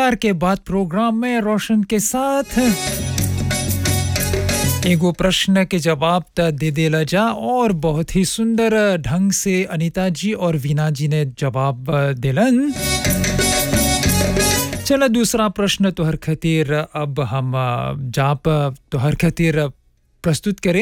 समाचार के बाद प्रोग्राम में रोशन के साथ एगो प्रश्न के जवाब त दे देला जा और बहुत ही सुंदर ढंग से अनीता जी और वीना जी ने जवाब दिलन चलो दूसरा प्रश्न तोहर खातिर अब हम जाप तोहर खातिर प्रस्तुत करें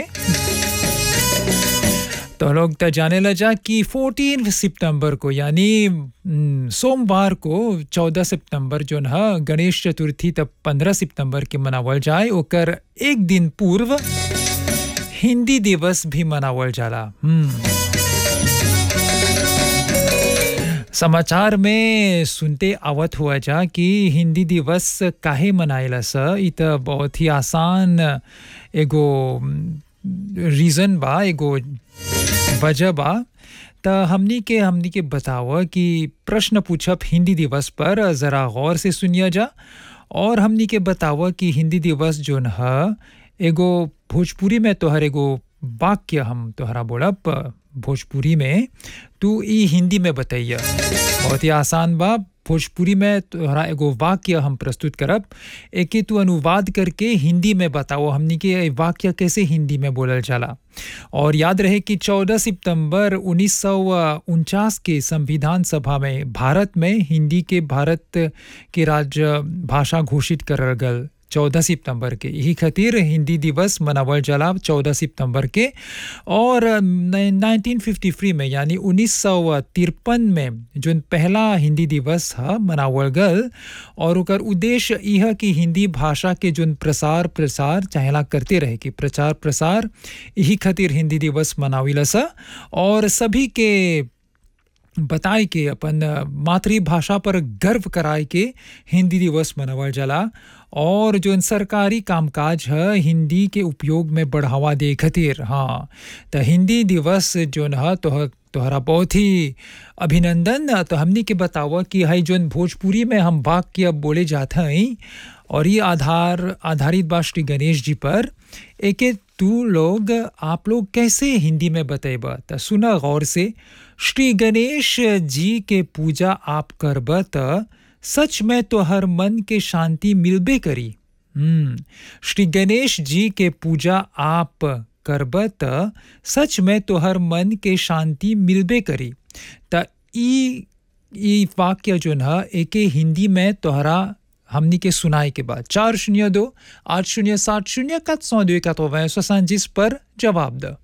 तो लोग तो जाने लगा कि 14 सितंबर को यानी सोमवार को 14 सितंबर जो है गणेश चतुर्थी तब 15 सितंबर के मनावल जाए ओकर एक दिन पूर्व हिंदी दिवस भी मनावल जाला समाचार में सुनते आवत हुआ जा कि हिंदी दिवस काहे मनाइला स इ त बहुत ही आसान एगो रीज़न बा एगो वजह बा त हमनी के हमनी के बताव कि प्रश्न पूछब हिंदी दिवस पर ज़रा गौर से सुनिया जा और हमनी के बताव कि हिंदी दिवस जोन ह एगो भोजपुरी में तोहर एगो वाक्य हम तोहरा बोलब भोजपुरी में तू ई हिंदी में बताइए बहुत ही आसान बा भोजपुरी में तोहरा एगो वाक्य हम प्रस्तुत करब एके तू अनुवाद करके हिंदी में बताओ हमनी के वाक्य कैसे हिंदी में बोलल जाला और याद रहे कि 14 सितंबर उन्नीस के संविधान सभा में भारत में हिंदी के भारत के राज्य भाषा घोषित करल गल 14 सितंबर के यही खातिर हिंदी दिवस मनावल जाला 14 सितंबर के और 1953 में यानी उन्नीस में जो पहला हिंदी दिवस है मनावल गल और ओकर उद्देश्य यह कि हिंदी भाषा के जो प्रसार प्रसार चाहेला करते रहे कि प्रचार प्रसार यही खातिर हिंदी दिवस मनाविला सा और सभी के बताए के अपन मातृभाषा पर गर्व कराए के हिंदी दिवस मनावल जाला और जो सरकारी कामकाज है हिंदी के उपयोग में बढ़ावा दे खातिर हाँ तो हिंदी दिवस जो है तो तोहरा बहुत ही अभिनंदन तो हमनी के बतावा कि हई जोन भोजपुरी में हम वाक्य बोले जाते हैं और ये आधार आधारित बा श्री गणेश जी पर एके तू लोग आप लोग कैसे हिंदी में बतेबा तो सुना गौर से श्री गणेश जी के पूजा आप करब त सच में तो हर मन के शांति मिलबे करी हम्म श्री गणेश जी के पूजा आप करब त सच में तो हर मन के शांति मिलबे करी त ई ई वाक्य जो है एके हिंदी में तोहरा हमनी के सुनाए के बाद चार शून्य दो आठ शून्य सात शून्य सात सौ दो इक्यावन पर जवाब द